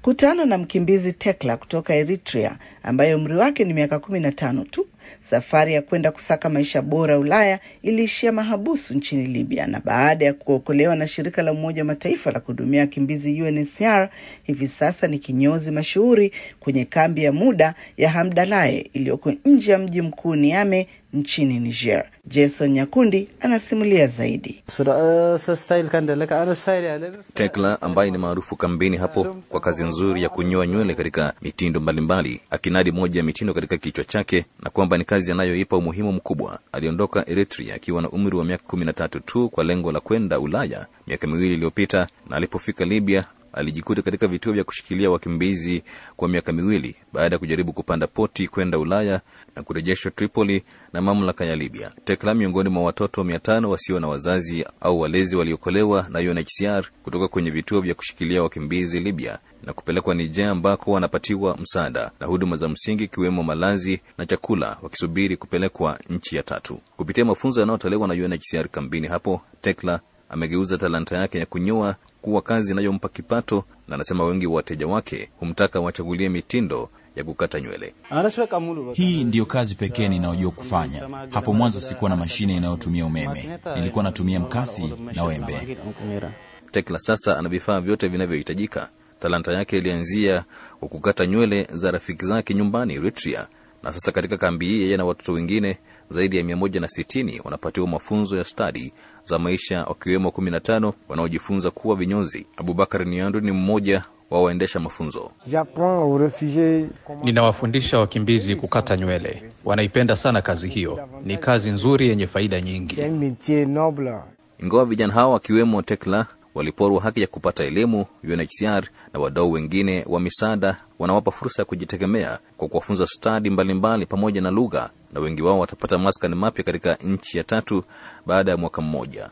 Kutana na mkimbizi Tekla kutoka Eritrea ambaye umri wake ni miaka kumi na tano tu. Safari ya kwenda kusaka maisha bora Ulaya iliishia mahabusu nchini Libya, na baada ya kuokolewa na shirika la Umoja wa Mataifa la kuhudumia wakimbizi UNHCR, hivi sasa ni kinyozi mashuhuri kwenye kambi ya muda ya Hamdalaye iliyoko nje ya mji mkuu Niamey nchini Niger. Jason Nyakundi anasimulia zaidi. Tekla ambaye ni maarufu kambini hapo kwa kazi nzuri ya kunyoa nywele katika mitindo mbalimbali, akinadi moja ya mitindo katika kichwa chake na kwamba ni kazi anayoipa umuhimu mkubwa. Aliondoka Eritrea akiwa na umri wa miaka kumi na tatu tu kwa lengo la kwenda Ulaya miaka miwili iliyopita, na alipofika Libya alijikuta katika vituo vya kushikilia wakimbizi kwa miaka miwili baada ya kujaribu kupanda poti kwenda Ulaya na kurejeshwa Tripoli na mamlaka ya Libya. Tekla miongoni mwa watoto mia tano wasio na wazazi au walezi waliokolewa na UNHCR kutoka kwenye vituo vya kushikilia wakimbizi Libya na kupelekwa Niger ambako wanapatiwa msaada na huduma za msingi ikiwemo malazi na chakula, wakisubiri kupelekwa nchi ya tatu. Kupitia mafunzo yanayotolewa na UNHCR kambini hapo, Tekla amegeuza talanta yake ya kunyoa kuwa kazi inayompa kipato, na anasema wengi wa wateja wake humtaka wachagulie mitindo ya kukata nywele. Hii ndiyo kazi pekee ninayojua kufanya. Hapo mwanzo sikuwa na mashine inayotumia umeme, nilikuwa natumia mkasi na wembe. Tekla sasa ana vifaa vyote vinavyohitajika. Talanta yake ilianzia kwa kukata nywele za rafiki zake nyumbani Eritrea, na sasa katika kambi hii yeye na watoto wengine zaidi ya mia moja na sitini wanapatiwa mafunzo ya stadi za maisha wakiwemo kumi na tano wanaojifunza kuwa vinyozi. Abubakar Niandu ni mmoja wa waendesha mafunzo. Ninawafundisha wakimbizi kukata nywele, wanaipenda sana kazi hiyo. Ni kazi nzuri yenye faida nyingi. Ingawa vijana hao wakiwemo Tekla waliporwa haki ya kupata elimu, UNHCR na wadau wengine wa misaada wanawapa fursa ya kujitegemea kwa kuwafunza stadi mbalimbali pamoja na lugha, na wengi wao watapata maskani mapya katika nchi ya tatu baada ya mwaka mmoja.